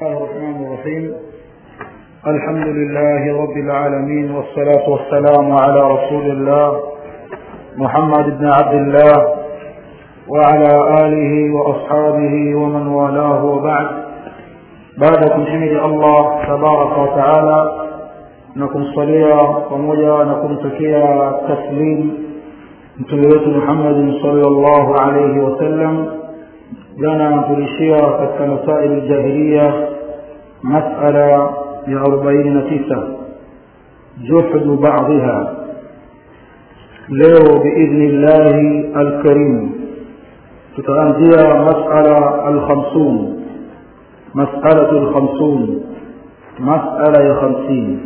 الله الرحمن الرحيم الحمد لله رب العالمين والصلاة والسلام على رسول الله محمد بن عبد الله وعلى آله وأصحابه ومن والاه وبعد بعد kumhimidi Allah tabaraka wa taala na kumsalia pamoja na kumtakia taslim mtume wetu Muhammad sallallahu alayhi wasallam jana tulishia katika masaili jahiliya masala ya 49 juhdu ba'dha leo biidhni llahi alkarim tutaanzia masala alkhamsun mas'alatu alkhamsun mas'ala ya 50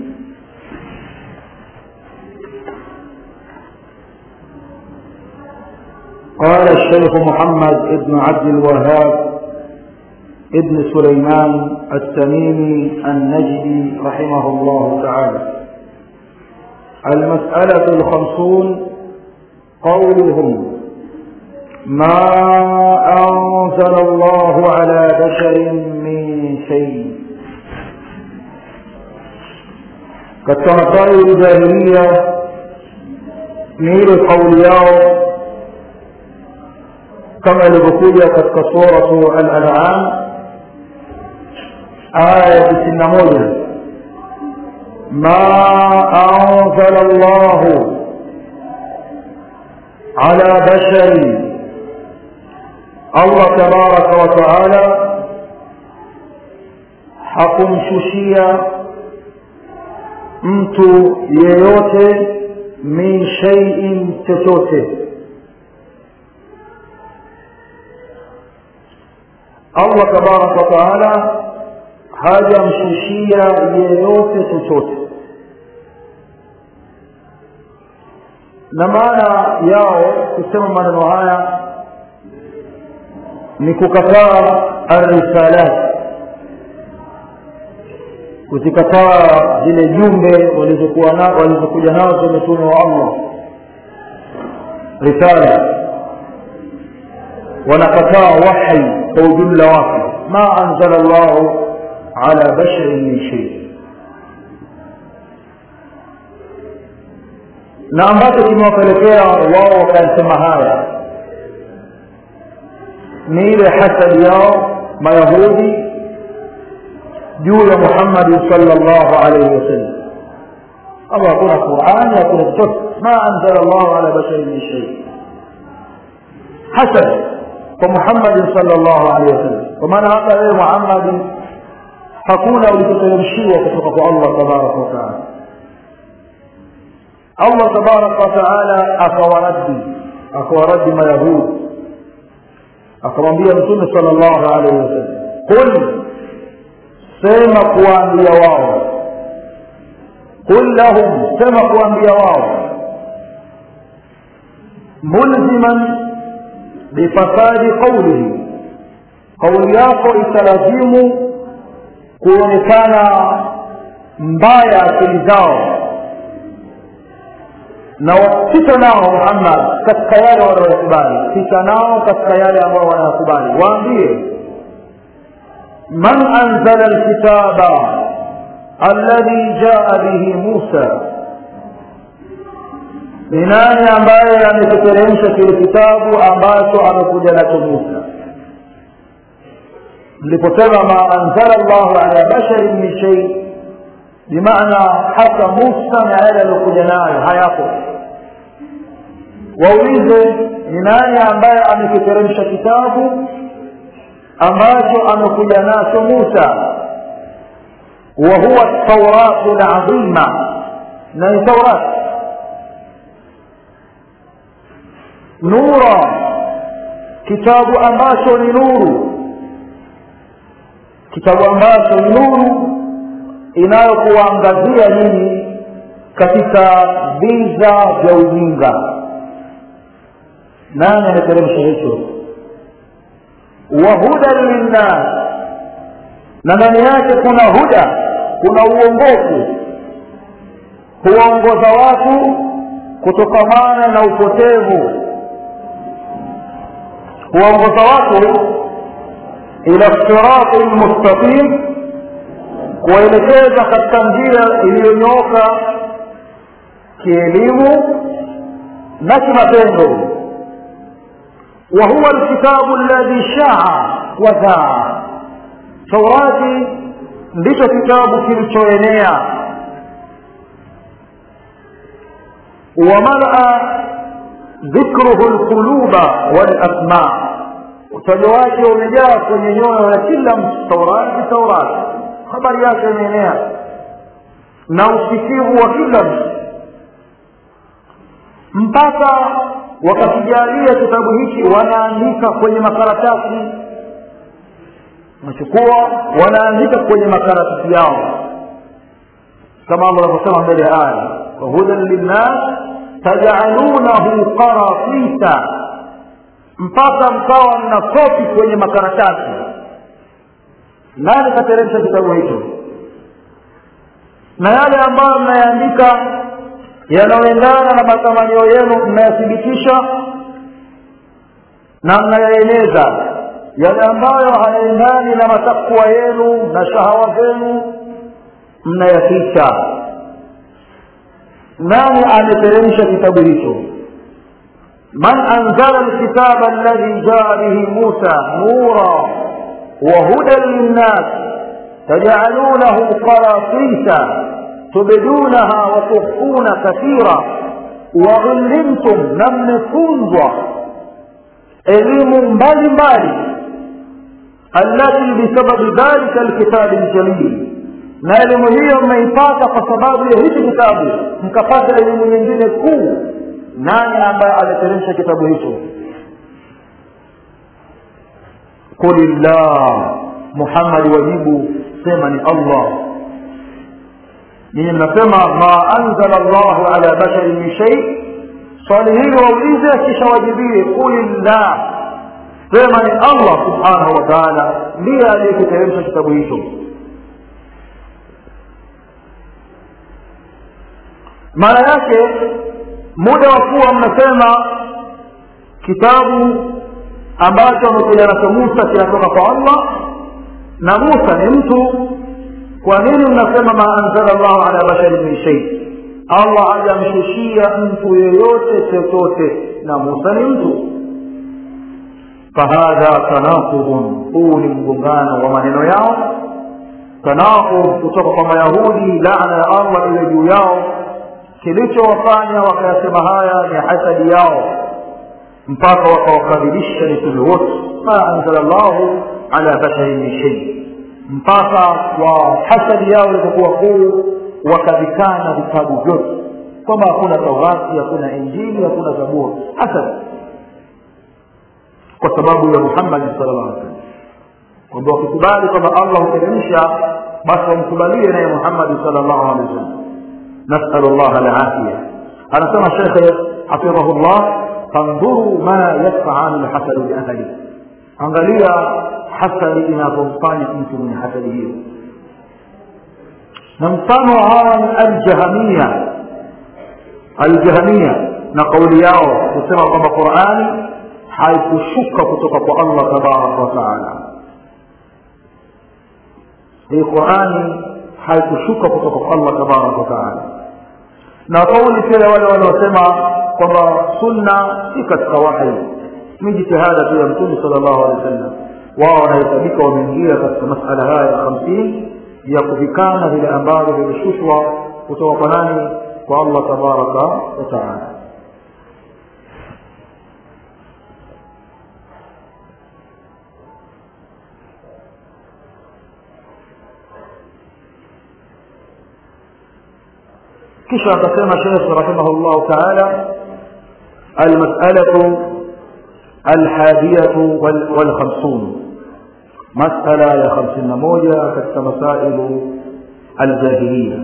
قال الشيخ محمد بن عبد الوهاب ابن سليمان التميمي النجدي رحمه الله تعالى المسألة الخمسون قولهم ما أنزل الله على بشر من شيء كالتنطير الجاهلية نيل قول يوم kama ilivyokuja katika suratu al-an'am aya tisini na moja ma anzala llahu ala bashari allah tabaraka wa taala hakumshushia mtu yeyote min shaiin chochote Allah tabaraka wa taala hajamshushia yeyote chochote na maana yao kusema maneno haya ni kukataa arisalat kuzikataa zile jumbe walizokuwa na walizokuja nazo mitume wa Allah risala wanakataa wahi kwa ujumla wake ma anzala llahu ala basharin min shay na ambacho kimewapelekea wao wakayasema haya ni ile hasadi yao mayahudi juu ya muhammadi sallallahu alaihi wasallam ama hakuna qurani hakuna chochote ma anzala llahu ala basharin min shay hasad kwa Muhammad sallallahu alaihi wasallam kwa maana hata wewe Muhammad hakuna ulichoteremshiwa kutoka kwa Allah tabaraka wa taala Allah tabaraka wa taala akawaradi akawaradi mayahudi akamwambia mtume sallallahu alaihi wasallam qul sema kuwaambia wao qul lahum sema kuwaambia wao mulziman bifasadi qaulihi kauli yako italazimu kuonekana mbaya akili zao na pita nao muhammad katika yale wanaoyakubali pita nao katika yale ambao wanayakubali waambie man anzala lkitaba alladhi jaa bihi musa ni nani ambaye amekiteremsha kile kitabu ambacho amekuja nacho Musa mliposema ma anzala llahu ala basharin min shay bimaana hata Musa na yale aliyokuja nayo hayapo waulize ni nani ambaye amekiteremsha kitabu ambacho amekuja nacho Musa wa huwa tauratu ladhima na ni taurati nura kitabu ambacho ni nuru kitabu ambacho ni nuru inayokuangazia nyinyi katika viza vya ujinga nani ameteremsha hicho wa hudan linnas na ndani yake kuna huda kuna uongofu huwaongoza watu kutokamana na upotevu huwaongoza watu ila sirati lmustaqim kuwaelekeza katika njia iliyonyooka kielimu na kimatendo وهو الكتاب الذي شاع وذاع taurati ndicho kitabu kilichoenea wamalaa dhikruhu lquluba walasma utajo wake umejaa kwenye nyoyo ya kila mtu taurati taurati habari yake imeenea na usikivu wa kila mtu mpaka wakakijalia kitabu hiki wanaandika kwenye makaratasi wanachukua wanaandika kwenye makaratasi yao kama allah anavyosema mbele ya aya wahudan linnas tajalunahu qaratisa mpaka mkawa mna kopi kwenye makaratasi nani kateremsha kitabu hicho na yale ambayo mnayaandika yanayoendana na matamanio yenu mnayathibitisha na mnayaeneza yale ambayo hayaendani na matakwa yenu na shahawa zenu mnayaficha nani ameteremsha kitabu hicho man anzala lkitaba alladhi jaa bihi musa nura wahudan linnas tajalunahu qaratisa tubdunaha watukhfuna kathira waullimtum na mmefunzwa elimu mbalimbali allati bisababi dhalika alkitabi ljamil na elimu hiyo mmeipata kwa sababu ya hichi kitabu mkapata elimu nyingine kuu nani ambaye ameteremsha kitabu hicho qulillah muhammadi wajibu sema ni allah nyinyi mnasema ma anzala llahu ala basharin min shei swali hili waulize kisha wajibie qulillah sema ni allah subhanahu wa taala ndiye aliyekiteremsha kitabu hicho maana yake muda wa kuwa mnasema kitabu ambacho amekuja nacho musa kinatoka kwa allah na musa ni mtu kwa nini mnasema ma anzala llahu ala basharin min shei allah hajamshushia mtu yeyote chochote na musa ni mtu fahadha tanaqudun huu ni mgongano wa maneno yao tanaqud kutoka kwa mayahudi laana ya allah iwe juu yao kilichowafanya wakayasema haya ni hasadi yao mpaka wakawakadhibisha mitume wote ma anzala llahu ala basharin min shei mpaka kwa hasadi yao ilipokuwa kuu wakavikana vitabu vyote kwamba hakuna taurati hakuna injili hakuna zaburi hasadi kwa sababu ya muhammadi sala llah alih sallam kwamba wakikubali kwamba allah huteremsha basi wamkubalie naye muhammadi sala llahu alehi wasallam nasalu llah alafia anasema shekhe hafidhahu llah fandhuru ma yafalu lhasadu biahli angalia hasadi inavyomfanya mtu mwenye hasadi hiyo na mfano wa hawa ni aljahamia aljahamia na kauli yao kusema kwamba qurani haikushuka kutoka kwa allah tabaraka wataala hii qurani haikushuka kutoka kwa allah tabaraka wataala na kauli pia wale wanaosema kwamba sunna si katika wahi ni jitihada tu ya mtume sala llahu alehi wa sallam wao wanahesabika wameingia katika masala haya ya hamsini ya kuvikana vile ambavyo vilishushwa kutoka kwa nani kwa allah tabaraka wataala kisha akasema shekh rahimahullahu taala almasalatu alhadiyatu walkhamsun masala ya hamsini na moja katika masailu aljahiliya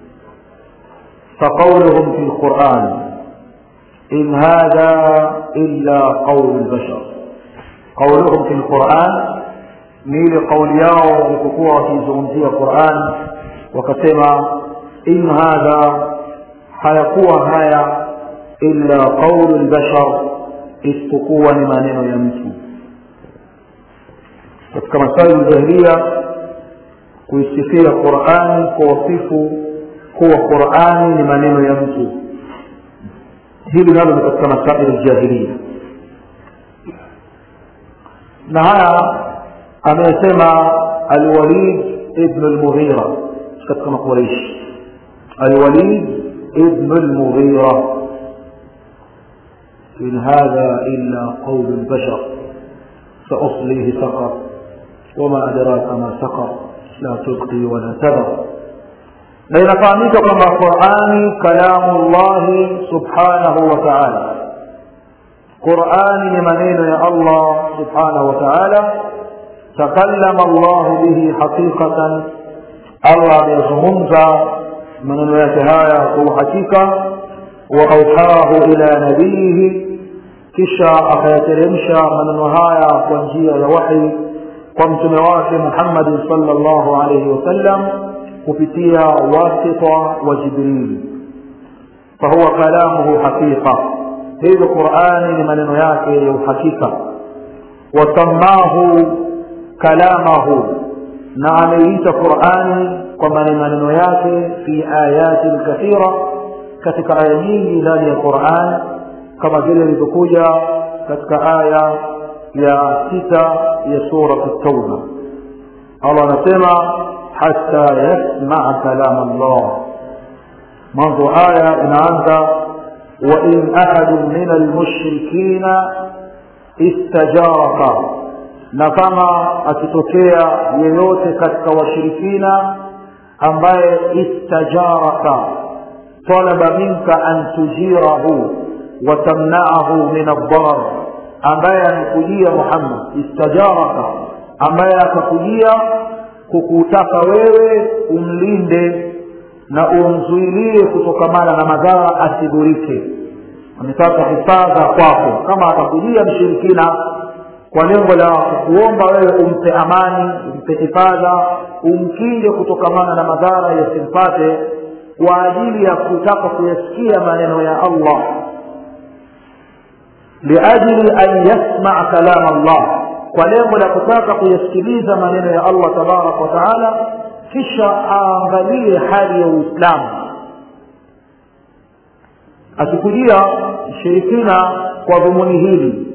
فقولهم في القرآن إن هذا إلا قول البشر قولهم في القرآن نيل قول ياو وكقوة في زمزية القرآن وكتما إن هذا hayakuwa haya illa qaulu lbashar isipokuwa ni maneno ya mtu katika masali jahiliya kuisifia qurani kwa wasifu kuwa qurani ni maneno ya mtu hili nalo ni katika masaili ljahilia na haya amesema alwalid ibnu lmughira katika makuraishi alwalid ibnu lmughira in hadha illa qaulu lbashar سأصليه سقر وما أدراك ما سقر لا تبقي ولا تذر na inafahamika kwamba qurani kalamu llahi subhanahu wa taala qurani ni maneno ya allah subhanahu wa taala takallama llahu bihi haqiqatan allah ameyazungumza maneno yake haya kwa uhakika wa auhahu ila nabiyihi kisha akayateremsha maneno haya kwa njia ya wahi kwa mtume wake muhammadin sala llahu alaihi wasallam kupitia wasita wa jibrili fahuwa kalamuhu haqiqa hivyo qurani ni maneno yake ya uhakika wasamahu kalamahu na ameiita qurani kwa maneno yake fi ayatin kathira katika aya nyingi ndani ya qurani kama vile ilivyokuja katika aya ya sita ya surat tauba allah anasema hata yasmaa kalam allah mwanzo aya inaanza wain ahadu min almushrikina istajaraka na kama akitokea yeyote katika washirikina ambaye istajaraka talaba minka an tujirahu watamnaahu min addarar ambaye amekujia muhammad istajaraka ambaye akakujia kukutaka wewe umlinde na umzuilie kutokamana na madhara asidhurike ametaka hifadha kwako kama atakujia mshirikina kwa lengo la kukuomba wewe umpe amani umpe hifadha umkinge kutokamana na madhara yasimpate kwa ajili ya kutaka kuyasikia maneno ya allah liajli an yasmaa kalam allah kwa lengo la kutaka kuyasikiliza maneno ya allah tabaraka wa taala kisha aangalie hali ya uislamu akikujia mshirikina kwa dhumuni hili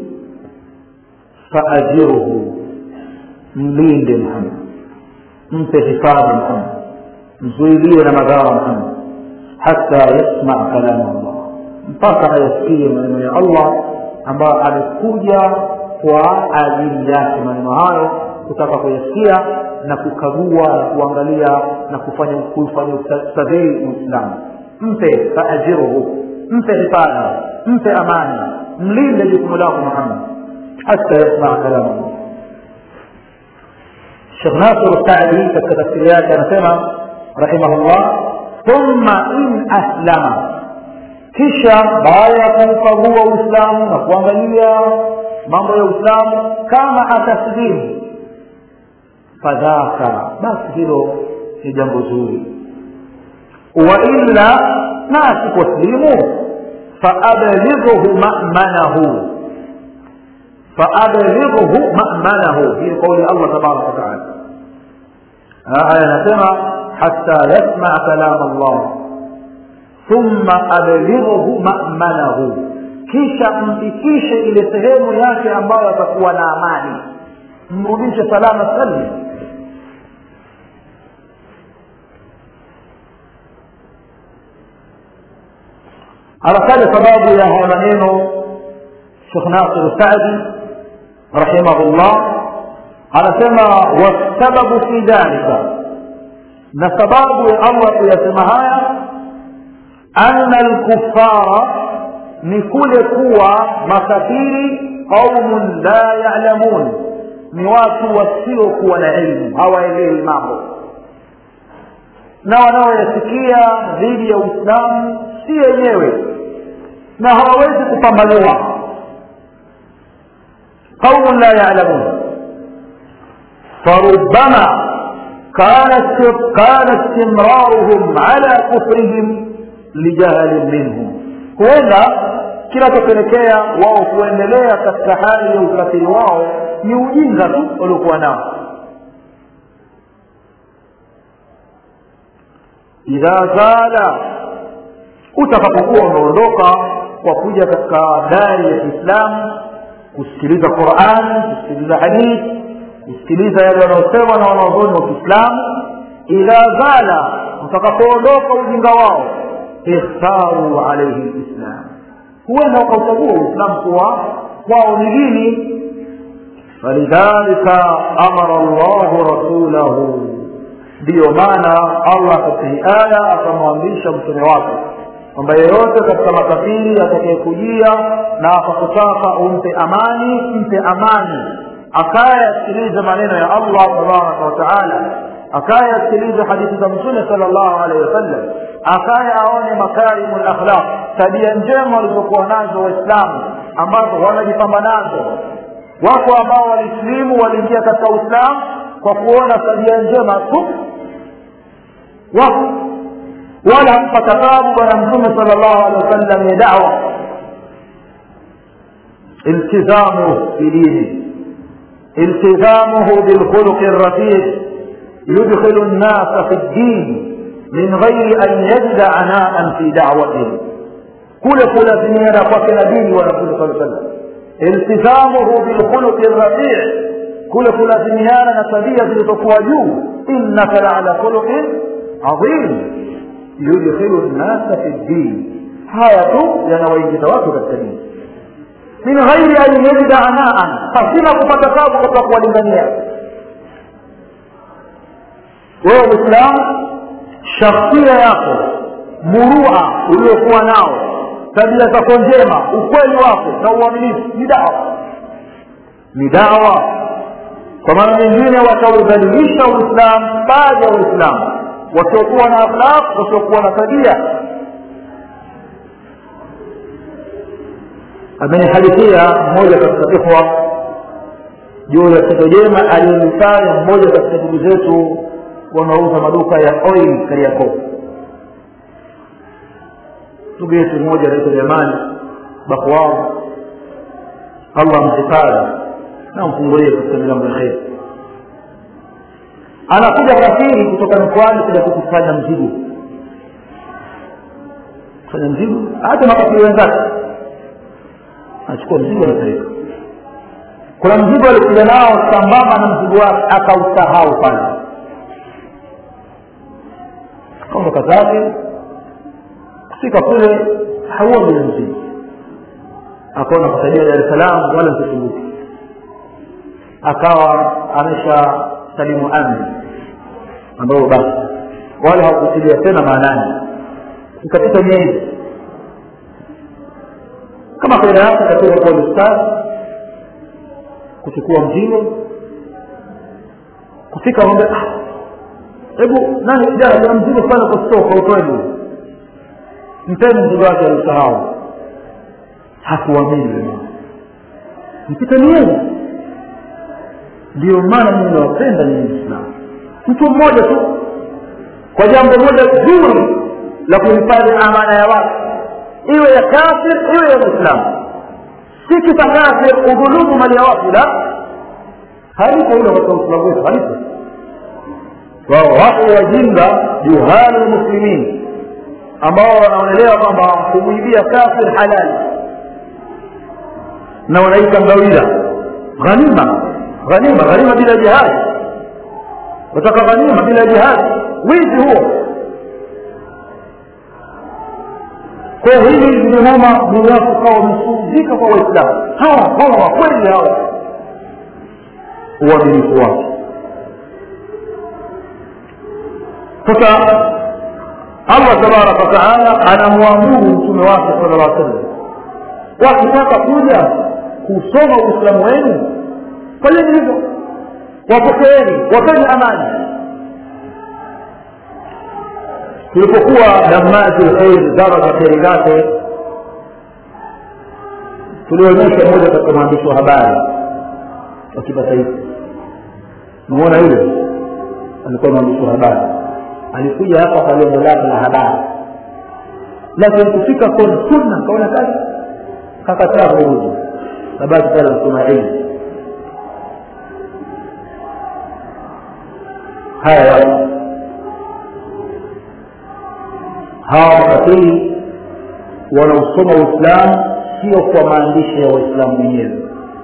faajirhu mlinde muhammad mpe hifadhi muhammad mzuilie na madhara muhammad hata yasmaa kalama allah mpaka ayasikie maneno ya allah ambayo amekuja kwa ajili yake maneno hayo kutaka kuyasikia na kukagua na kuangalia na kufanya kufanya ustadhiri uislamu mpe faajiruhu mpe hifadhi mpe amani mlinde jukumu lako muhammad hata yasmaa kalamu shekh nasir sadi katika tafsiri yake anasema rahimahullah thumma in aslama kisha baada ya kuukagua uislamu na kuangalia mambo ya uislamu kama ataslimu fadhaka basi hilo ni jambo zuri wailla na asiposlimu faablighuhu mamanahu faablighuhu mamanahu hii kauli allah tabaraka wataala aya anasema hata yasmaa kalam allah thumma ablighuhu mamanahu kisha mfikishe ile sehemu yake ambayo atakuwa na amani mrudishe salama salmi anataja sababu ya haya maneno shekh nasir sadi rahimahullah anasema wasababu fi dhalika na sababu ya allah kuyasema haya anna lkufara ni kule kuwa makafiri qaumun la yalamun ni watu wasiokuwa na ilmu hawaelewi mambo na wanaoyasikia dhidi ya uislamu si yenyewe na hawawezi kupambanua qaumun la yalamun فربما كان كان استمرارهم على كفرهم لجهل منهم huenda kinachopelekea wao kuendelea katika hali ya ukafiri wao ni ujinga tu waliokuwa nao idha zala utakapokuwa umeondoka kwa kuja katika dari ya kiislamu kusikiliza quran kusikiliza hadithi kusikiliza yale wanaosema na wanaozoni wa kiislamu idha zala utakapoondoka ujinga wao ikhtaru alaihi lislam huenda wakauchagua uislamu kuwa kwao ni dini falidhalika amara llahu rasulahu ndiyo maana allah katika hii aya akamwamrisha mtume wake kwamba yeyote katika makafiri atakayekujia na akakutaka umpe amani mpe amani akaye asikilize maneno ya allah tabaraka wataala akaye asikilize hadithi za mtume sala llahu alehi wasallam akaye aone makarimu lakhlaq tabia njema walizokuwa nazo waislamu ambazo wanajipamba nazo wako ambao walisilimu waliingia katika uislamu kwa kuona tabia njema tu wako wala hakupata tabu bwana mtume sala llahu alehi wasallam ya dawa iltizamu bidini التزامه بالخلق الرفيع يدخل الناس في الدين من غير أن يجد عناء في دعوته كل كلازمينا فكنا ديني ونقول صلى الله عليه وسلم التزامه بالخلق الرفيع كل كلازمينا نتبيا لتقوى جو إنك لعلى خلق عظيم يدخل الناس في الدين هاية ينوي تواتر الدين min ghairi an yajida anaan pasina kupata tabu katika kuwalingania wewe mwislamu shakhsia yako murua uliokuwa nao tabia zako njema ukweli wako na uaminifu ni dawa ni dawa kwa maana nyingine wataudhalilisha uislamu baadhi ya waislamu wasiokuwa na akhlaq wasiokuwa na tabia amenihadithia mmoja katika ikhwa juu ya tendo jema aliyolifanya mmoja katika ndugu zetu wanaouza maduka ya oil kariakoo ndugu yetu mmoja anaitwa jamani bakwao allah mhifadhi na mfungulie katika milango ya kheri anakuja kafiri kutoka mkoani kuja kukusanya mzigo kusanya mzigo hata makafiri wenzake anachukua mzigo anapeleka kuna mzigo alikuja nao sambamba na mzigo wake akausahau pale kaondoka zake kufika kule hauoni ule mzigo akaona kusaidia dar es salaam wala msisumbuki akawa amesha salimu amri ambayo basi wala hawakutilia tena maanani ikapita miezi kama kaida yake katika kwa ustadhi kuchukua mzigo kufika ngombe hebu nani kijana ya mzigo sana kwa stoka utoeni mpeni mzigo wake alisahau hakuamini mpita miezi ndio maana mimi nawapenda nyinyi islamu mtu mmoja tu kwa jambo moja zuri la kuhifadhi amana ya watu iwe ya kafir iwe ya mwislamu si kisa kafir udhulumu mali ya watu la halipo hilo katika uislamu wetu halipo wao wapo wajinga juhali lmuslimin ambao wanaonelewa kwamba kumwibia kafir halali na wanaita ngawira ghanima ghanima ghanima bila jihadi wataka ghanima bila jihadi wizi huo kwa hili limeuma moyo wako ukawa umesuzika kwa waislamu hawa hawa wakweli hawa uaminifu wake sasa allah tabaraka wataala anamwamuru mtume wake sala llah sallam wakitaka kuja kusoma uislamu wenu fanyeni hivyo wapokeeni wapeni amani tulipokuwa damazi lkhair zara za kheri zake tulionyesha moja katika mwandishi wa habari wa kimataifa namuona yule alikuwa mwandishi wa habari alikuja hapa kwa lengo lake la habari lakini kufika kwenye sunna kaona kazi kakataa kurudi kabaki pale nasoma ilmu haya watu hawa makafiri wanaosoma uislamu sio kwa maandishi ya waislamu wenyewe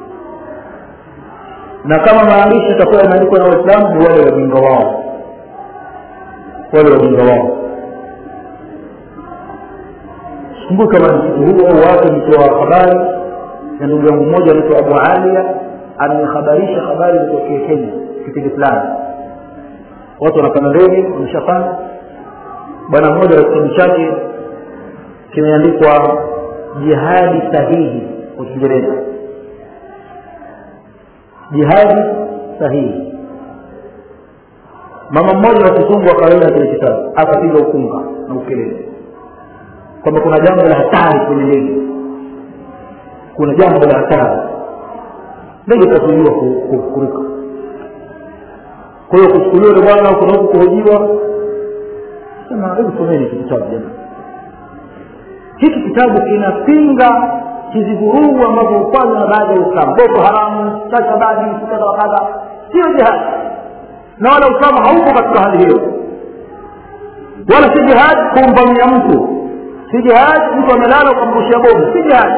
na kama maandishi yatakuwa yameandikwa na waislamu ni wale wajinga wao wale wajinga wao sikumbuki kama msiku huo au watu nitoa habari ya ndugu yangu mmoja anaitwa abu alia amenihabarisha habari zitokee kenya kipindi fulani watu wanapanda ndege wameshapanda bwana mmoja wa kitabu chake kimeandikwa jihadi sahihi kwa kiingereza jihadi sahihi mama mmoja wa kizungu akaenda kile kitabu akapiga ukunga na ukelele kwamba kuna jambo la hatari kwenye ndege kuna jambo la hatari ndege itazuiliwa kuruka kwa hiyo kuchukuliwa ni bwana kuna huku kuhojiwa sema hebu someni hiki kitabu jamani hiki kitabu kinapinga hizi vurugu ambazo hufanywa na baadhi ya uislamu boko haramu sashabadi kadha wa kadha sio jihadi na wala uislamu hauko katika hali hiyo wala si jihadi kumvamia mtu si jihadi mtu amelala ukamrushia bomu si jihadi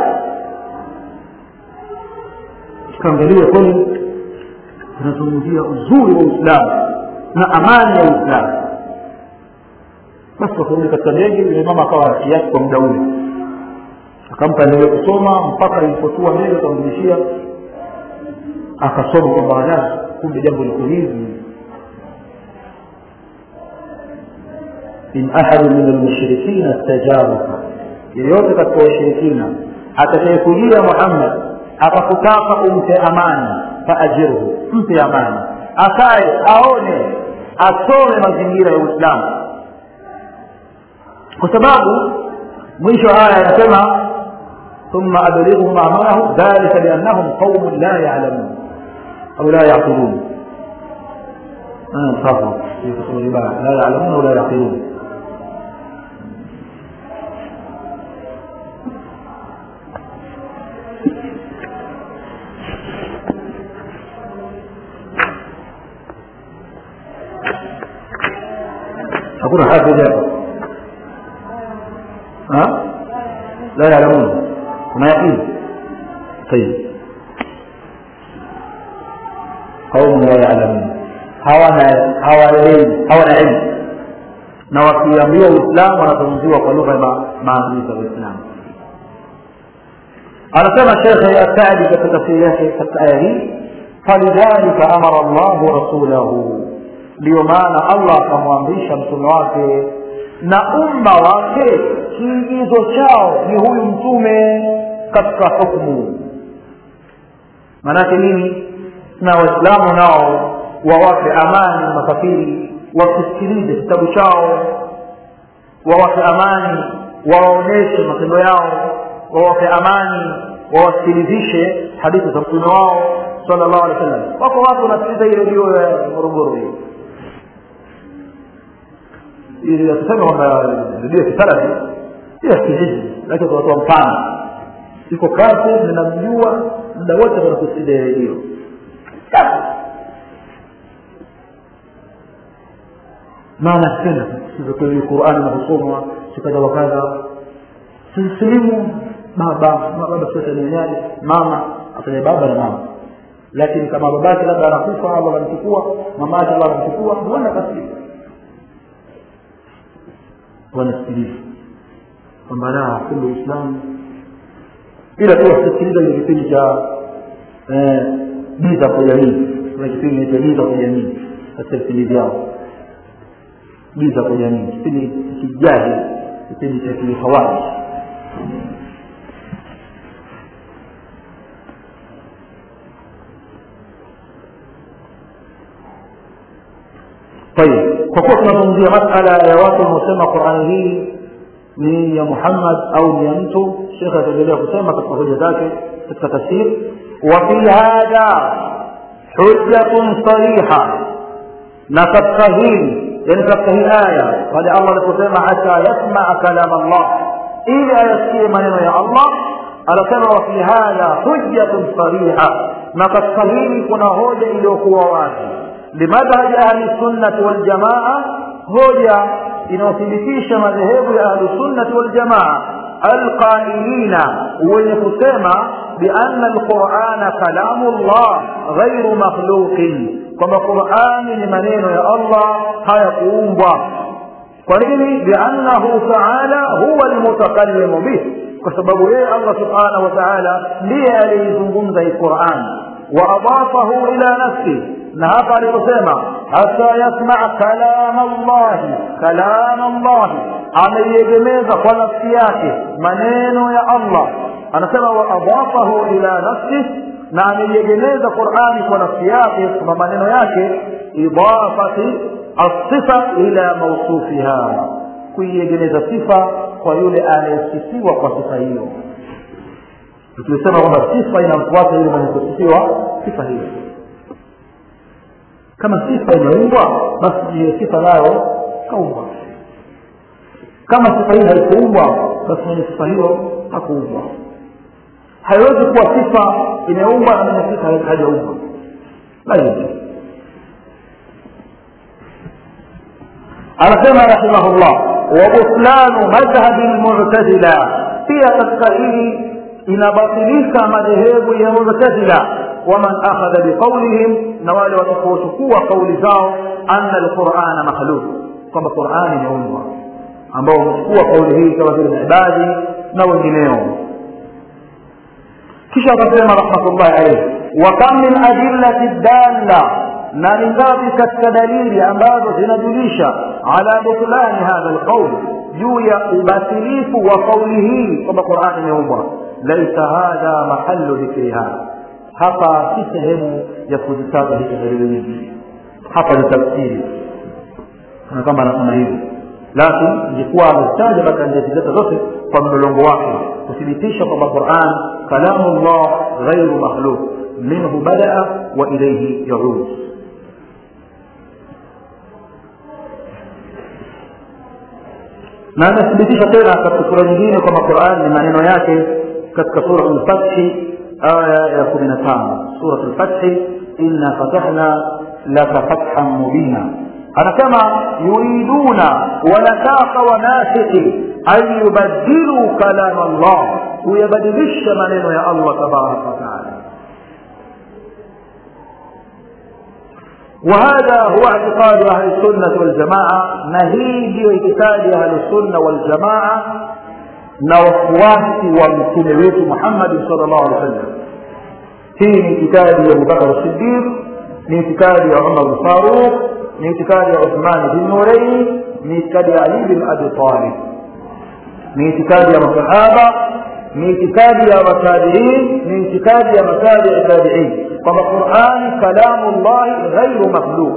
tukaangalia kweli tunazungumzia uzuri wa uislamu na amani ya uislamu basi wakarudi katika ndege yule mama akawa kiasi kwa muda ule akampa endelee kusoma mpaka ilipotua mbele akamrudishia akasoma kwamba ala kumbe jambo liko hivi in ahadu min almushrikina stajaraka yeyote katika washirikina atakayekujia muhammad akakutaka umpe amani faajirhu mpe amani akae aone asome mazingira ya uislamu kwa sababu mwisho haya anasema ثم أبلغهم أمرهم ذلك لأنهم قوم لا يعلمون أو لا يعقلون أنا مخاطب في كتب لا يعلمون ولا يعقلون hakuna hafidh hapa ha la ya'lamun kuna yaqin طيب قوم لا يعلمون hawana hawaelewi hawana ilmu na wakiambiwa uislamu wanazungumziwa kwa lugha ya maadili ya uislamu anasema shekhe asadi katika tafsiri yake katika aya hii falidhalika amara llahu rasulahu ndiyo maana allah akamwamrisha mtume wake na umma wake kiigizo chao ni huyu mtume katika hukmu maanake nini na waislamu nao wawape amani makafiri wakisikilize kitabu chao wawape amani wawaonyeshe matendo yao wawape amani wawasikilizishe hadithi za mtume wao sala llahu alehi wa sallam wako watu wanasikiliza hii redio ya morogoro hii ili akisema kwamba redio ya kisalafi sio ya kijiji lakini tunatoa mfano iko kazi ninamjua muda wote wanakusikia redio maana tena sivyo qurani inavyosomwa sikadha wakadha sisilimu baba baba sote duniani mama afanye baba na mama lakini kama babake labda anakufa allah anamchukua mamake allah anamchukua huenda kasilimu wanasikiliza kwamba la kumbe uislamu ila tu wasisikiliza ile kipindi cha giza kwa jamii kuna kipindi cha giza kwa jamii katika vipindi vyao giza kwa jamii kipindi kijahi kipindi cha kihawaji طيب kwa kuwa tunazungumzia masala ya watu wanaosema qurani hii ni ya muhammad au ni ya mtu shekhe ataendelea kusema katika hoja zake katika tafsiri wafi hadha hujjatun sariha na katika hili yani katika hii aya pale allah aliposema hata yasmaa kalam allah ili ayasikie maneno ya allah anasema wafi hadha hujjatun sariha na katika hili kuna hoja iliyokuwa wazi limadhhabi ahli sunnati waljamaa hoja inayothibitisha madhehebu ya ahlusunnati waljamaa alqailina wenye kusema bianna alqurana kalamu llah ghairu makhluqin kwamba qurani ni maneno ya allah hayakuumbwa kwa nini biannahu taala huwa almutakallimu bih kwa sababu yeye allah subhanahu wa taala ndiye aliyeizungumza hii quran waadafahu ila nafsi na hapa aliposema hata yasmaa kalama llahi kalama llahi ameiegemeza kwa nafsi yake maneno ya allah anasema waadafahu ila nafsih na ameiegemeza qurani kwa nafsi yake kwa maneno yake idafati alsifa ila mausufiha kuiegemeza sifa kwa yule anayesifiwa kwa sifa hiyo tukisema kwamba sifa inamfuata yule mwenye kusifiwa sifa hiyo kama sifa imeumbwa basi hiyo sifa nayo kaumbwa kama sifa hiyo haikuumbwa basi mwenye sifa hiyo hakuumbwa haiwezi kuwa sifa imeumbwa na mwenye sifa hajaumbwa la hivyo anasema rahimahullah wabutlanu madhhabi lmutazila pia katika hili inabatilika madhehebu ya mutazila waman akhadha biqaulihim na wale watakaochukua kauli zao anna alqurana makhluq kwamba qurani imeumbwa ambao wamechukua kauli hii kama vile ibadi na wengineo kisha akasema rahmatullahi alaihi wa kam min adillati dalla na ni ngapi katika dalili ambazo zinajulisha ala butlani hadha alqaul juu ya ubatilifu wa kauli hii kwamba qurani imeumbwa laisa hadha mahallu dhikriha hapa si sehemu ya kuzitaja hizo dalili nyingi hapa ni tafsiri na kama anasema hivi lakini ingekuwa amezitaja basi angezileta zote kwa mlolongo wake kuthibitisha kwamba quran kalamu llah ghairu makhluq minhu badaa wa ilaihi yaud na anathibitisha tena katika sura nyingine kwamba quran ni maneno yake katika sura lfathi aya ya kumi na tano surat lfathi inna fatahna laka fathan mubina anasema yuriduna wanataka wanafiki an yubadiluu kalama llah kuyabadilisha maneno ya allah tabaraka wataala وهذا هو اعتقاد اهل السنه والجماعه نهيج اعتقاد اهل السنه والجماعه na wafuasi wa mtume wetu muhammadi sal llahu alehi wa sallam hii ni itikadi ya abubakar sidiq ni itikadi ya umar lfaruq ni itikadi ya uthmani bin nurein ni itikadi ya ali bin abi talib ni itikadi ya masahaba ni itikadi ya matabiin ni itikadi ya matabii tabiin kwamba qurani kalamu llahi ghairu makhluq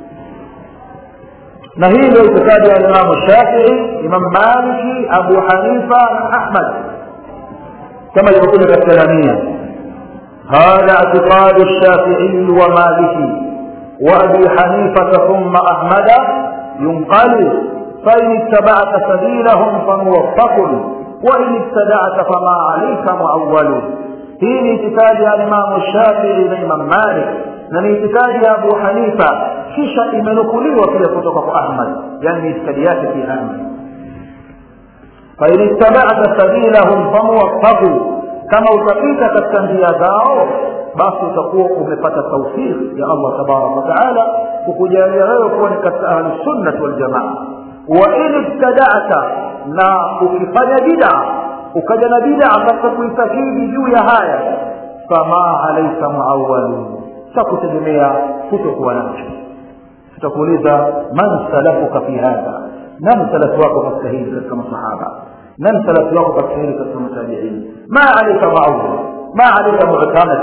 na hii ndio itikadi ya imamu shafii imam maliki abu hanifa na ahmad kama ilivyokuja katika lamia هذا اعتقاد الشافعي ومالكي وابي حنيفه ثم احمد ينقل فان اتبعت سبيلهم فموفق وان ابتدعت فما عليك معول hii ni itikadi ya imamu shafii na imam malik na ni itikadi ya abu hanifa kisha imenukuliwa pia kutoka kwa ahmad yani ni itikadi yake pia ahmad fain ittabata sabilahum famuwafaku kama utapita katika njia zao basi utakuwa umepata taufiki ya allah tabaraka wataala kukujalia wewe kuwa ni katika ahlusunnati waljamaa wa in ibtadata na ukifanya bidaa ukaja na bidaa katika kuitakidi juu ya haya fama alaika muawalu takutegemea kutokuwa nacho tutakuuliza man salafuka fi hadha nani salafu wako katika hili katika masahaba nani salafu wako katika hili katika matabiini ma alaika muawal ma alaika mu'tamad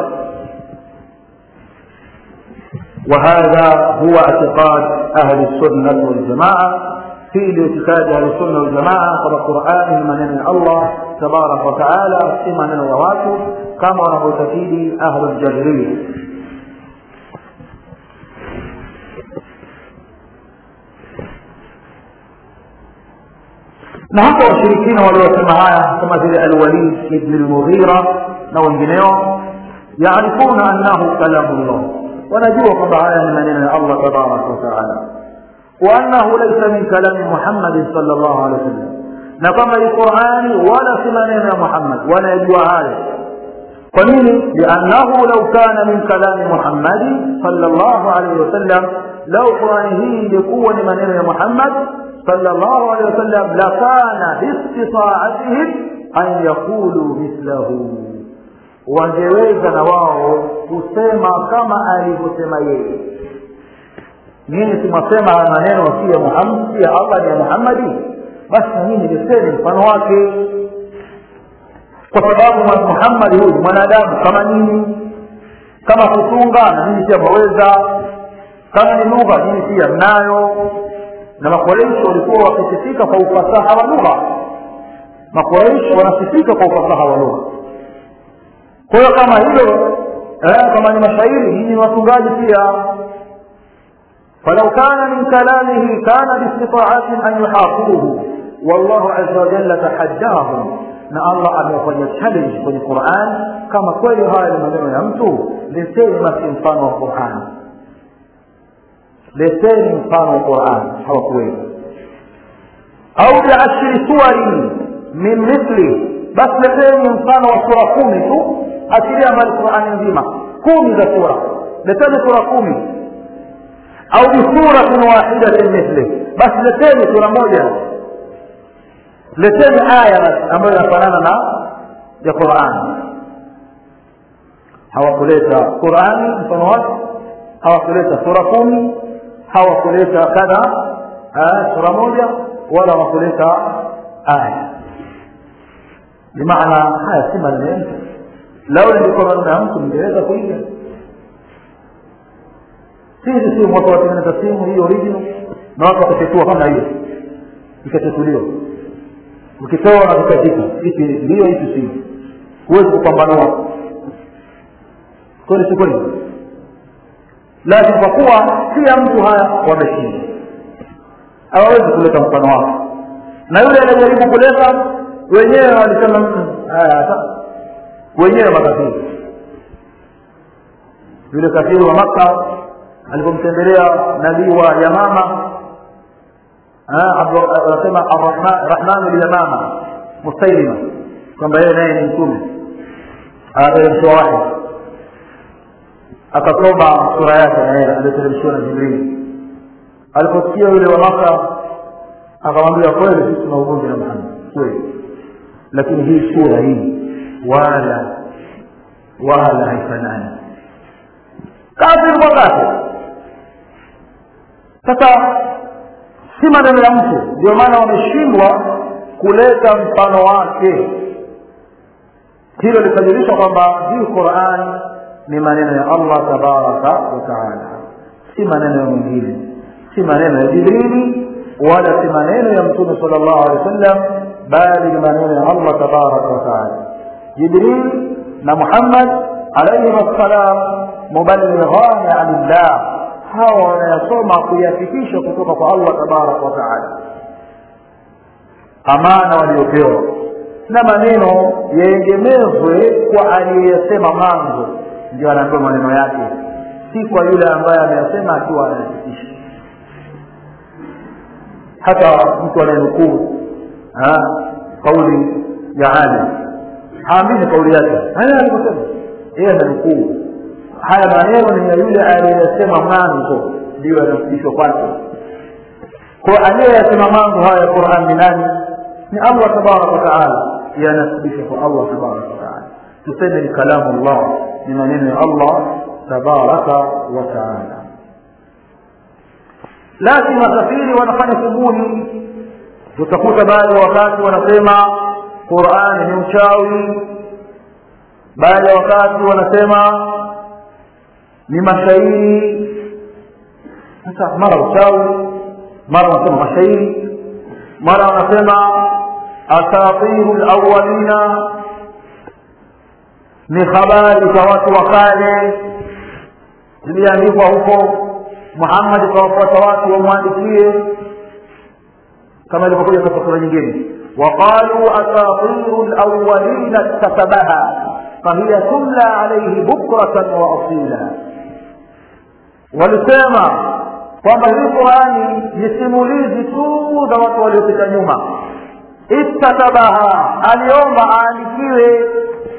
وهذا هو اعتقاد أهل السنة والجماعة في الاعتقاد أهل السنة والجماعة كما القرآن من الله تبارك وتعالى في من الرواته كما نبوتكيد أهل الجبرية na hapa washirikina waliosema haya kama vile alwalid ibn lmughira na wengineo yaarifuna annahu kalamu llah wanajua kwamba haya ni maneno ya allah tabaraka wataala وأنه ليس من كلام محمد صلى الله عليه وسلم na kwamba ni qurani wala si maneno ya muhammad wanayajua hayo kwa nini liannahu lau kana min kalami muhammadi salllahu alaihi wasallam lau qurani hii ingekuwa ni maneno ya muhammad salllahu alaihi wasallam lakana biistitaatihim an yaqulu mithlahu wangeweza na wao kusema kama alivyosema yeye nini tumwasema haya maneno si ya muhammad si ya allah ni ya muhammadi basi na mimi niseme mfano wake kwa sababu muhammadi huyu mwanadamu kama nini kama kutunga na mimi pia mwaweza kama ni lugha mimi pia mnayo na makoreishi walikuwa wakisifika kwa ufasaha wa lugha makoreishi wanasifika kwa ufasaha wa lugha kwa hiyo kama hilo eh, kama ni mashairi nyinyi ni watungaji pia فلو كان من كلامه كان باستطاعتهم أن يحافظوه والله عز وجل تحداهم na allah amewafanya challenge kwenye quran kama kweli haya ni maneno ya mtu leteni basi mfano wa quran leteni mfano wa quran hawakuweza au biashiri suwari min mithli basi leteni mfano wa sura kumi tu achilia mbali qurani nzima kumi za sura leteni sura kumi au bisuratin wahidatin mithli basi leteni sura moja leteni aya ambayo inafanana na ya qurani hawakuleta qurani mfano wake hawakuleta sura kumi hawakuleta kadha sura moja wala hawakuleta aya bimaana haya si maneno ya mtu lau ingekuwa maneno ya mtu mngeweza kuiga sisi si watu watengeneza simu hii original na watu wakatetua kama hiyo ikatetuliwa ukitoa na vikazika hiki ndio hiki simu huwezi kupambanua kweli si kweli lakini kwa kuwa kila mtu haya wameshinda hawawezi kuleta mfano wake na yule anajaribu kuleta wenyewe walisema haya wenyewe makafiri yule kafiri wa makka alipomtembelea nabii wa yamama anasema rahmanu lyamama mustailima kwamba yeye naye ni mtume anateremshiwa wahi akasoma sura yake na yeye aliyoteremshiwa na jibrili aliposikia yule wa maka akamwambia kweli sisi tuna ugomvi na muhammad kweli lakini hii sura hii wala wala haifanani kafiri kwa kafiri sasa si maneno ya mtu ndio maana wameshindwa kuleta mfano wake hilo likajulisha kwamba hii quran ni maneno ya allah tabaraka wataala si maneno ya mwingine si maneno ya jibrili wala si maneno ya mtume sal llahu alehi wa sallam bali ni maneno ya allah tabaraka wataala jibril na muhammad alaihim assalam mubalighani an llah hawa wanayasoma kuyafikisha kutoka kwa allah tabaraka wataala amana waliopewa na maneno yaegemezwe kwa aliyeyasema mwanzo ndio anaambiwa maneno yake si kwa yule ambaye ameyasema akiwa anayafikisha hata mtu anayenukuu kauli ya alim haamini kauli yake haya alivyosema yeye ananukuu haya maneno ni ya yule aliyesema mwanzo ndiyo yanafikishwa kwake kwa aliyeyasema mwanzo haya ya quran ni nani ni allah tabaraka wataala yanasibishwa kwa allah tabaraka wataala tuseme ni kalamu llah ni maneno ya allah tabaraka wataala lakini wasafiri wanafanya shughuli utakuta baadhi ya wakati wanasema qurani ni uchawi baadhi ya wakati wanasema ni mashairi sasa mara uchawi mara wanasema mashairi mara wanasema asatiru lawalina ni habari za watu wa kale ziliandikwa huko muhammadi kawafuata watu wamwandikie kama ilivyokuja katika sura nyingine waqaluu asatiru lawalina iktasabaha fahiya tumla alaihi bukratan wa asila walisema kwamba hii qurani ni simulizi tu za watu waliopita nyuma iktatabaha aliomba aandikiwe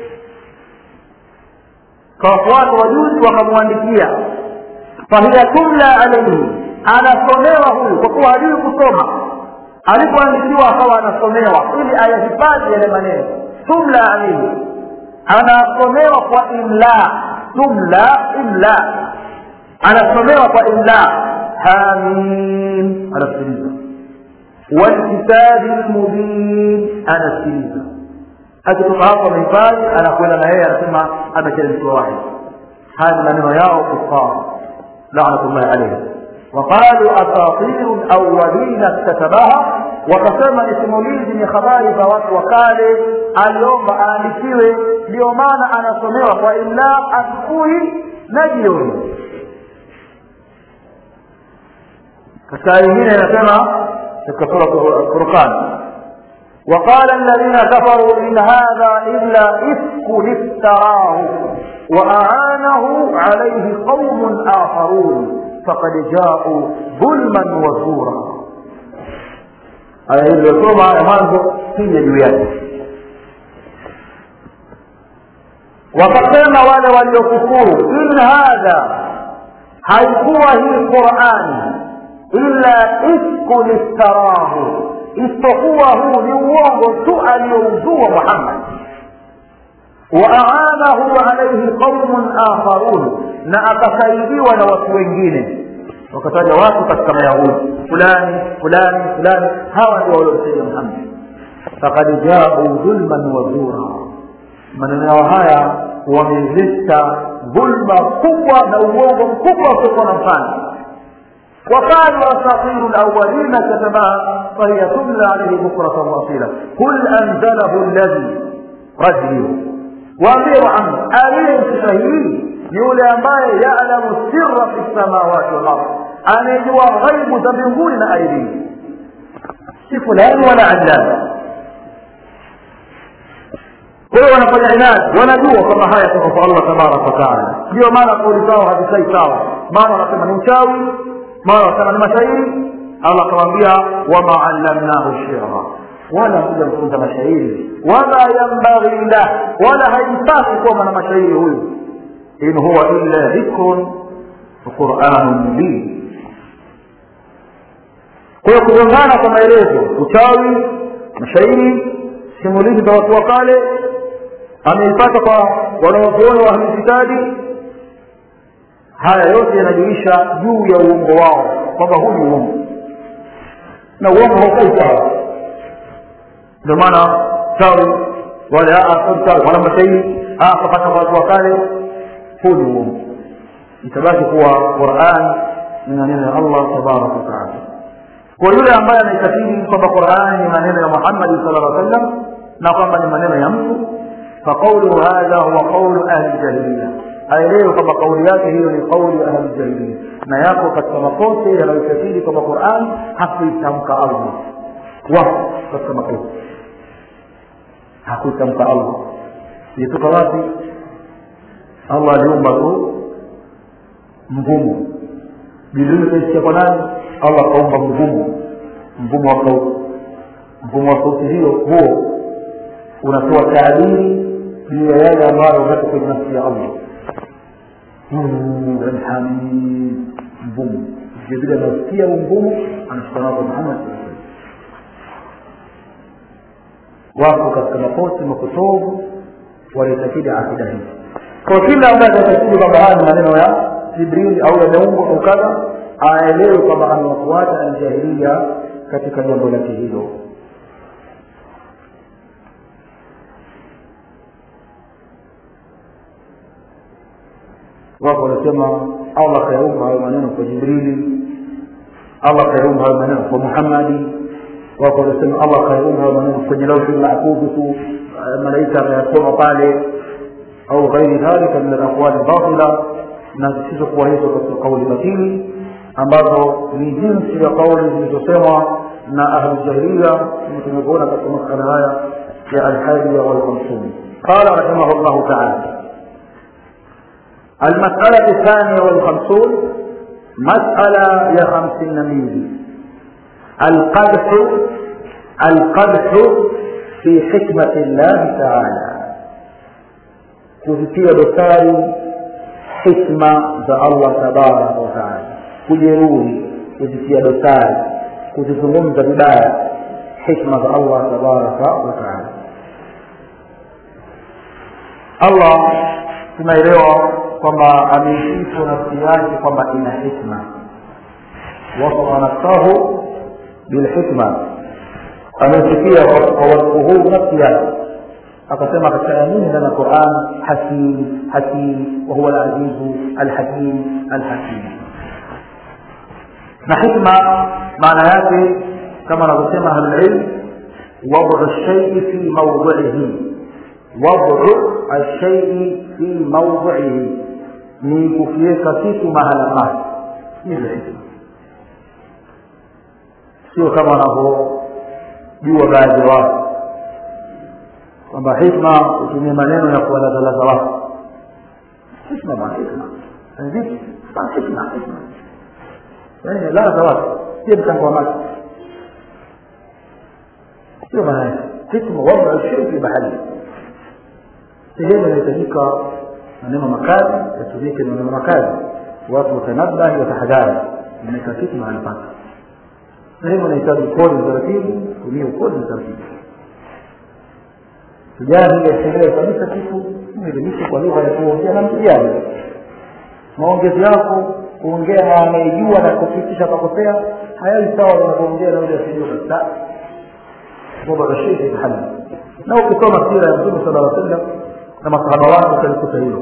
kawafuata wajuzi wakamwandikia fahiya tumla alaihi anasomewa huyu kwa kuwa hajui kusoma alipoandikiwa akawa anasomewa ili ayahifadhi yale maneno tumla alaihi anasomewa kwa imla tumla imla anasomewa kwa imla hamim anasikiliza walkitabi lmubin anasikiliza akitoka hapo amehifadhi anakwenda na yeye anasema ameteremshwa wahi haya ni maneno yao kufar lanatullahi alaihim وقالوا أساطير الأولين اكتتبها wakasema ni simulizi ni habari za watu wa kale aliomba aandikiwe ndio maana anasomewa kwa illa asubuhi na jioni katika aya nyingine inasema katika sura furqan وقال الذين كفروا إن هذا إلا إفك افتراه وأعانه عليه قوم آخرون فقد جاءوا ظلما وزورا aya hii iliyosoma ya mwanzo hija juu yake wakasema wale waliokufuru in hadha haikuwa hii qurani illa ifkun iftarahu isipokuwa huu ni uongo tu aliyouzua muhammad waaanahu alaihi qaumun akharun na akasaidiwa na watu wengine wakataja watu katika mayahudi fulani fulani fulani hawa ndio waliomsaidia muhammad fakad jau dhulman wa zura maneno yao haya wameleta dhulma kubwa na uongo mkubwa usiokuwa na mfano وقالوا أساطير الأولين كتبها فهي تملى عليه بكرة وأصيلا قل أنزله الذي رجله وأمير عنه أليم شهيد ni yule ambaye yalamu sirra fi samawati walard anayejua ghaibu za mbinguni na ardhini si fulani wala allani kwa hiyo wanafanya inadi wanajua kwamba haya kutoka kwa allah tabaraka wataala ndio maana kauli zao hazisai sawa maana wanasema ni uchawi maana wanasema ni mashairi allah akawambia wama allamnahu shira wala kuja mfunza mashairi wama yambaghi lah wala haipasi kuwa na mashairi huyu in huwa illa dhikrun quranun mubin kwa hiyo kugongana kwa maelezo uchawi mashairi simulizi za watu wa kale ameipata kwa wanaozuoni wa ahlikitabi haya yote yanajulisha juu ya uongo wao kwamba huu ni uongo na uongo haukai sawa ndio maana chawi wale wana mashairi akapata kwa watu wa kale huu ni uongo itabaki kuwa quran ni maneno ya allah tabaraka wataala kwa yule ambaye anaitakidi kwamba qurani ni maneno ya muhammadi sala llah sallam na kwamba ni maneno ya mtu faqauluhu hadha huwa qaulu ahli jahiliya aelewe kwamba kauli yake hiyo ni kauli ya ahli jahiliya na yako katika makosa yanayoitakidi kwamba quran hakuitamka allah wako katika makosa hakuitamka allah ilitoka wapi allah aliumba tu mvumo jibrili kaisikia kwa nani allah akaumba mvumo mvumo wa sauti mvumo wa sauti hiyo huo unatoa taadiri juu ya yale ambayo unako kwenye nafsi ya allah alhamid mvumo vilevile anasikia huu mvumo anashika nako muhammad wako katika makosi mapotovu walitakidi akida hii kwa kila ambaye atatakidi kwamba haya ni maneno ya jibrili au yameumbwa au kadha aelewe kwamba amewafuata aljahilia katika jambo lake hilo wako wanasema allah kayaumba hayo maneno kwa jibrili allah kayaumba hayo maneno kwa muhammadi wako wanasema allah kayaumba hayo maneno kwenye lauhi mahfudhi tu malaika ameyasoma pale au ghairi dhalika min alaqwali batila na zisizokuwa hizo katika kauli batili ambazo ni jinsi ya kauli zilizosemwa na ahlujahilia tumekuona katika masala haya ya alhadiya walkhamsun qala rahimahu llahu taala المسألة الثانية والخمسون masala ya hamsini na mbili alqadhu alqadhu fi hikmati llahi taala kuzitia dosari hikma za allah tabaraka wataala kujeruhi kuzitia dosari kuzizungumza vibaya hikma za allah tabaraka wataala allah tunaelewa kwamba ameisifu nafsi yake kwamba ina hikma wasafa nafsahu bilhikma amesikia kwa wasfu huu nafsi yake akasema katika aya nyingi ndani ya quran hakim hakim wahuwa alazizu alhakim alhakim na hikma maana yake kama anavyosema ahlulilm wadu lshaii fi maudihi wadu alshaii fi maudihi ni kukiweka kitu mahala pake hivyo hikma sio kama wanavyojua baadhi ya watu kwamba hikma hutumia maneno ya kuwalazalaza watu hikma bana hikma vipi hikma hikma yaani laza watu sio mchango wa maji sio maana yake hikma wada shei fi bahari sehemu inahitajika maneno makali yatumike maneno makali watu watanabahi watahadhari imeweka kitu mahali pake sehemu inahitaji ukodi taratibu tumia ukodi taratibu kijana ile asielewe kabisa kitu mwelimishe kwa lugha ya kuongea na mtijani maongezi yako kuongea na anayejua na kufikisha akakosea hayawi sawa unavyoongea na yule asijua kabisa baba rashidi hali na ukisoma sira ya mtume sala sallam na masahaba wake utalikuta hilo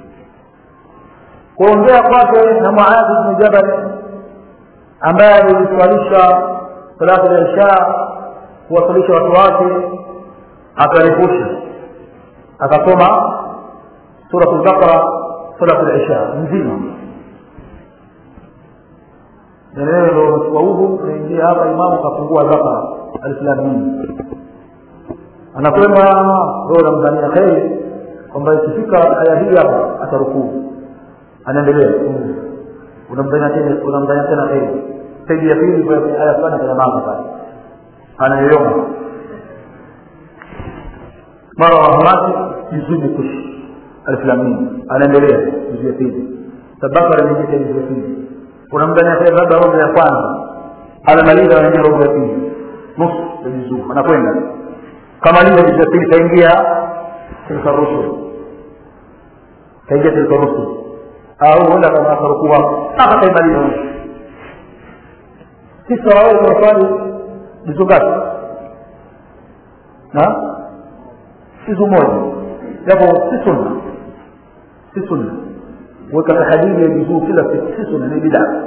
kuongea kwake na muadhi bnu jabal ambaye aliliswalisha salatu ya isha kuwasalisha watu wake akarefusha akasoma surat lbaqara salat lisha nzima eneo ndo umechukua udhu unaingia hapa imamu kafungua albaqara alislamin anakwenda wewe unamdhania kheri kwamba ikifika aya hii hapa atarukuu anaendelea unamdhania tena unamdhania tena kheri saidi ya pili kwa aya fulani kwenye mama pale anayoyoma mara rahmati juzubu kush alflamin anaendelea juzu ya pili tabakara anaingia juzu ya pili unamdania tena labda robo ya kwanza anamaliza anaingia robo ya pili nusu ya juzuu anakwenda kamaliza juzu ya pili kaingia tilka rusul kaingia tilka rusul au huenda kama akarukua mpaka kaimaliza nusu sisi tarawih tunaswali juzu ngapi na juzu moja japo si sunna si sunna weka tahadidi ya juzuu kila siku si sunna ni bidaa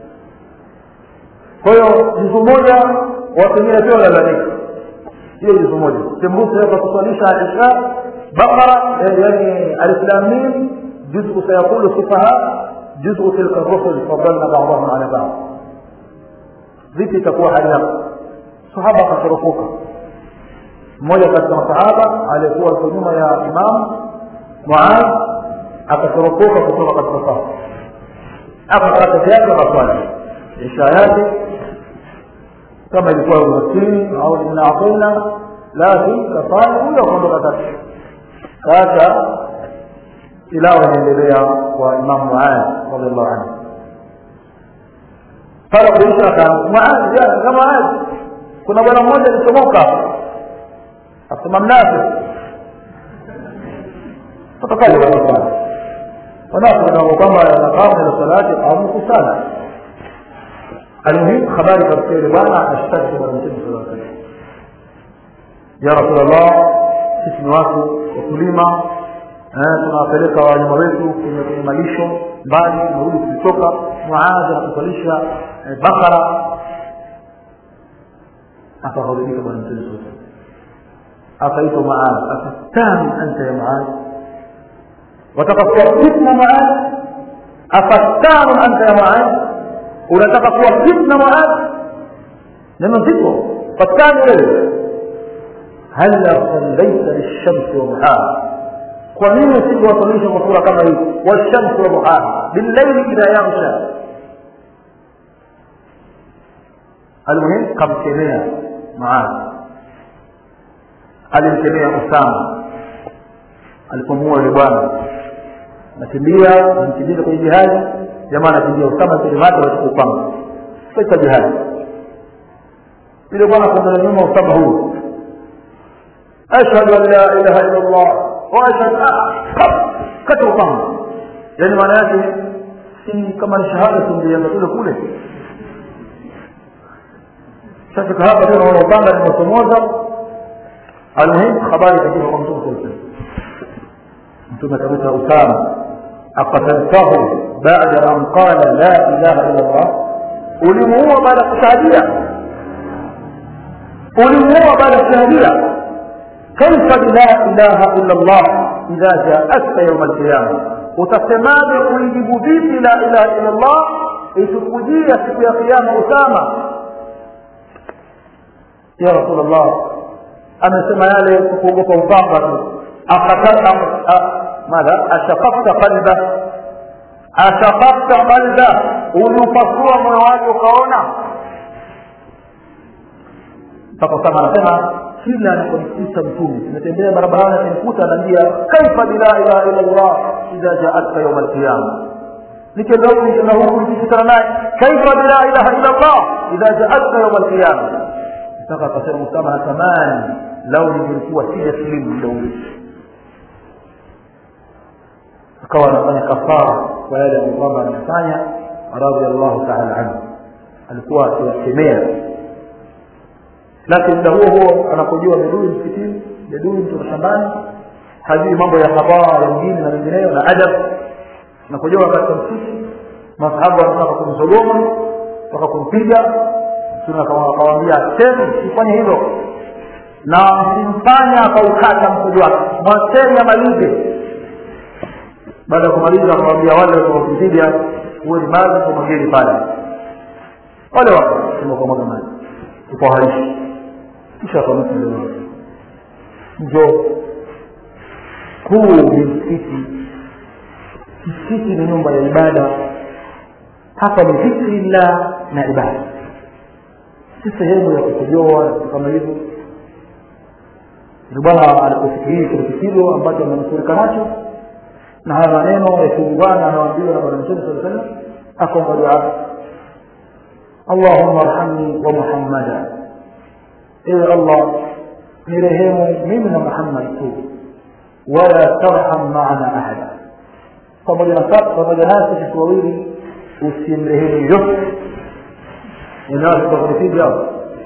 kwa hiyo juzu moja watu wengine pia wanalalamika hiyo juzu moja sembusa hapa kuswalisha isha baqara yani alislamin juzu sayaqulu sufaha juzu tilka rusul fadalna ba'dahum ala ba'd vipi itakuwa hali yako sahaba akashurufuka mmoja katika masahaba aliyekuwa iko nyuma ya imam muad akashurufuka kutoka katika safu akakata yake akaswali isha yake kama ilikuwa umaskini au inaatena lakini kafanya huyo akaondoka tatu sasa ilawa inaendelea kwa imam muad radiallahu anhu pale kuisha muadhi kama muadhi kuna bwana mmoja alichomoka akasema mnafi fatakaja wanafanya wanafu nao kwamba naqamu ila salati qamu kusala almuhim habari katika yule bwana ashtaki bwana mtume sallallahu alaihi wasallam ya rasulullah sisi ni watu wakulima tunawapeleka wanyama wetu kwenye malisho mbali tunarudi tukitoka muadhi anakusalisha bakara akaghadhibika bwana mtume saa salam akaitwa muadhi afatanu anta ya muadhi wataka kuwa fitna muadhi afatanu anta ya muadhi unataka kuwa fitna muadhi neno zito fatani wewe hala sallaita lishamsi wa muhara kwa nini usingewasalisha kwa sura kama hii washamsi wa duhaha billaili idha yaghsha almuhim kamkemea maadhi alimkemea usama alipomuua yule bwana nakimbia namkimbiza kwenye jihadi jamaa anakimbia usama kilimata wachukua upanga katika jihadi yule bwana kuangalia nyuma usama huyu ashhadu an la ilaha illa allah wa ashhadu kata upanga yaani maana yake si kama ni shahada singeanza kule kule sasa hapa tena wana upanga limechomoza almuhim habari ikafika kwa mtume sallallahu alaihi mtume akamwita usama akataltahu baada an qala la ilaha illa allah ulimuua baada ya kushahadia ulimuua baada ya kushahadia kaifa bila ilaha illa allah idha jaatka yauma alqiyama utasemaje kuijibu vipi la ilaha illa allah itukujia siku ya kiyama usama ya rasulllah amesema yale kuogopa upanga tu madha ashaqafta qalba ashaqafta qalba uliupasua moyo wake ukaona mpaka kama anasema kila anaponikuta mtume nimetembea barabarani akanikuta anaambia kaifa bila ilaha illa llah idha jaatka yauma alqiyama nikenda huku nikenda huku nikikutana naye kaifa bila ilaha illa llah idha jaatka yauma alqiyama mpaka akasema usama natamani lau ningelikuwa sija silimu muda ule akawa anafanya kafara kwa yale ambayo kwamba anafanya radiallahu taala anhu alikuwa akiwakemea lakini muda huo huo anapojua bedui msikitini bedui mtu mashambani hajui mambo ya habara wengine na mengineyo na adab anapojua katika msikiti masahabu wanataka kumsogoma mpaka kumpiga mtume akawaambia teni sifanye hivyo na msimfanya akaukata mkojo wake mwacheni amalize baada ya kumaliza akawambia wale watakaokupiga huwe ni maji kumwageni pale wale wakasema kwa mwaga maji kupoharishi kisha akamwita yule wake njo huu ni msikiti msikiti ni nyumba ya ibada hapa ni dhikrillah na ibada si sehemu ya kukojoa kama hivyo bwana alipofikiria kile kipigo ambacho amenusurika nacho na haya maneno yakiungana anaambiwa na bwana mtume saa salam akaomba dua allahumma arhamni wa muhammada ewe allah nirehemu mimi na muhammad tu wala tarham maana ahada pamoja na pamoja nasi sisi wawili usimrehemu yote inaotakunipiga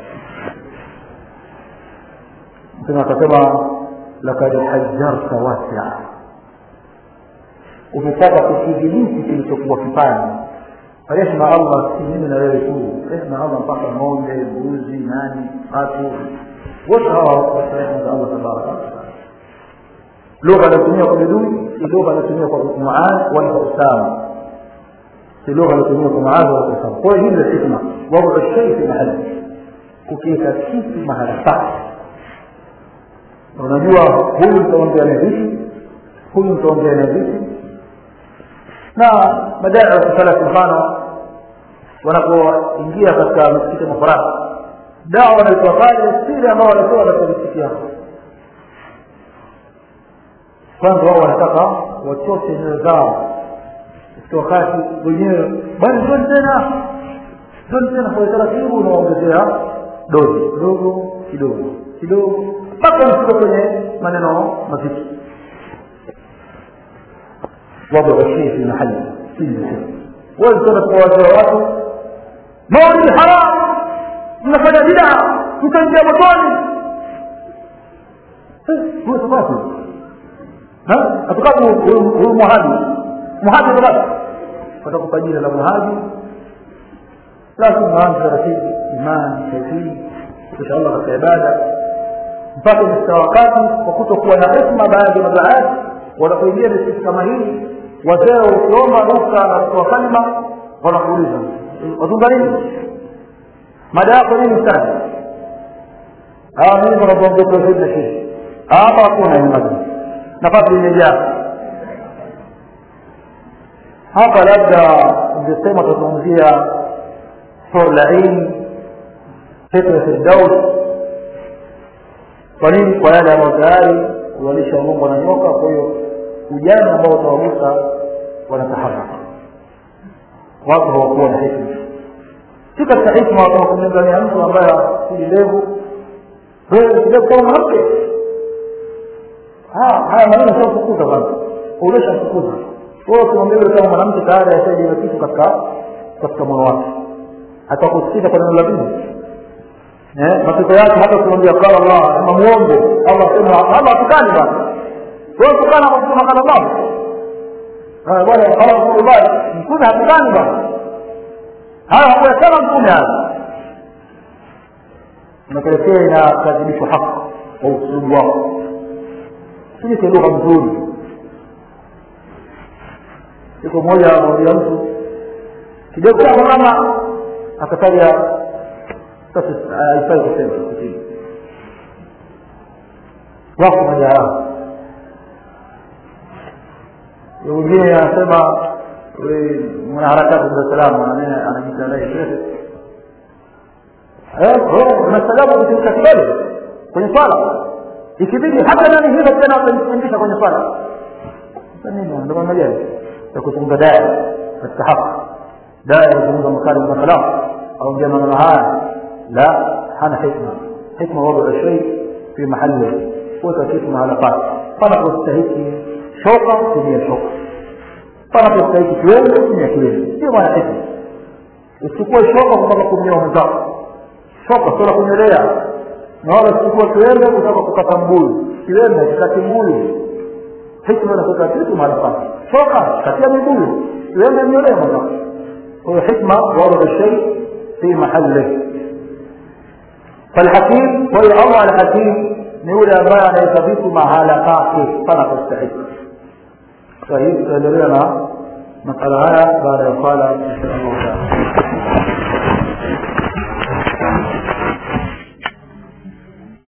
mtume akasema lakad hajjarta wasia umetaka kukidhibiti kilichokuwa kipani rehma allah si mimi na wewe tu rehma allah mpaka ng'ombe mbuzi nani watu wote hawa rehma za allah tabaraka wataala lugha anatumia kwa bidui si lugha anatumia kwa muadh wala kwa usama si lugha anatumia kwa muadh wala kwa usama kwa hiyo hii ndio hikma wadu shei fi mahali kukiweka kitu mahala pake unajua huyu mtaongea na vipi huyu mtaongea na vipi na madai ya kusala mfano wanapoingia katika misikiti mafarasi dawa wanaitoa pale siri ambao wanatoa katika misikiti yao kwanza wao wanataka wachote nyoyo zao wakati wenyewe bali zoni tena zoni tena kwa taratibu unaongezea dozi kidogo kidogo kidogo mpaka mfika kwenye maneno mazito وضع الشيء في محله كل شيء واذكر فوازير watu maulidi haram mnafanya bidaa mtaingia motoni huyo sababu atukapo huyu muhadi muhadi sababu watakupa jina la muhadi lazima maanze taratibu imani tauhidi kisha Allah katika ibada mpaka mfika wakati kwa kutokuwa na hikma baadhi ya mabaadhi wanapoingia misikiti kama hii wazee ukiomba ruhusa na kutoa kalima wanakuuliza wazunga nini mada yako nini sana mimi wanakuambia tauhid na shirki hapa hakuna ni mada nafasi imejaa hapa labda ungesema tutazungumzia hur lain pepo ya firdaus kwa nini kwa yale ambayo tayari walisha mungu na nyoka kwa hiyo ujana ambao utawagusa wanataharaka watu hawakuwa na hikma si katika hikma watu kumlingania mtu ambaye asili ndevu wewe kidevu kama mwanamke haya maneno shamfukuza bana umeshamfukuza wewe ukimwambia yule kama mwanamke tayari ashajiwa kitu katika katika moyo wake atakusikiza kwa neno la dini matokeo yake hata ukimwambia qala allah ama muombe allah sema allah atukani bana wewe tukana kwa kusema qala allah bwana qala rasulullah mtume hatukani bana haya hakuyasema mtume haya unapelekea inakadhibishwa haki kwa usulubu wako sijike lugha mzuri siku moja amwambia mtu kidogo chako mama akataja sasa haifai kusema kusini wako majaraha mwingine anasema mwanaharakati za salamu anajiita unastadabu kutimka kidole kwenye swala ikibidi hata nani hilo tena watajifundisha kwenye swala nini ndo namna gani ya kuzungumza daya katika haki daya kuzungumza makali na salam au ndia maneno haya la hana hikma hikma wadu shay fi mahali kuweka kitu mahala pake panapostahiki shoka tumia shoka panapostahiki kiwembe tumia kiwembe sio maana hikma usichukue shoka kutaka kumnyoa mwenzako shoka sio la kunyolea na wala usichukue kiwembe kutaka kukata mbuyu kiwembe kikati mbuyu hikma inakuweka kitu mahala pake shoka katia mibuyu kiwembe mnyolee mwenzako kwa hiyo hikma wadu shay في محله فالحكيم هو الله الحكيم نقول ambaye anaweka vitu mahala pake pana kustahiki kwa hiyo tutaendelea na masala haya baada ya sala insha allah taala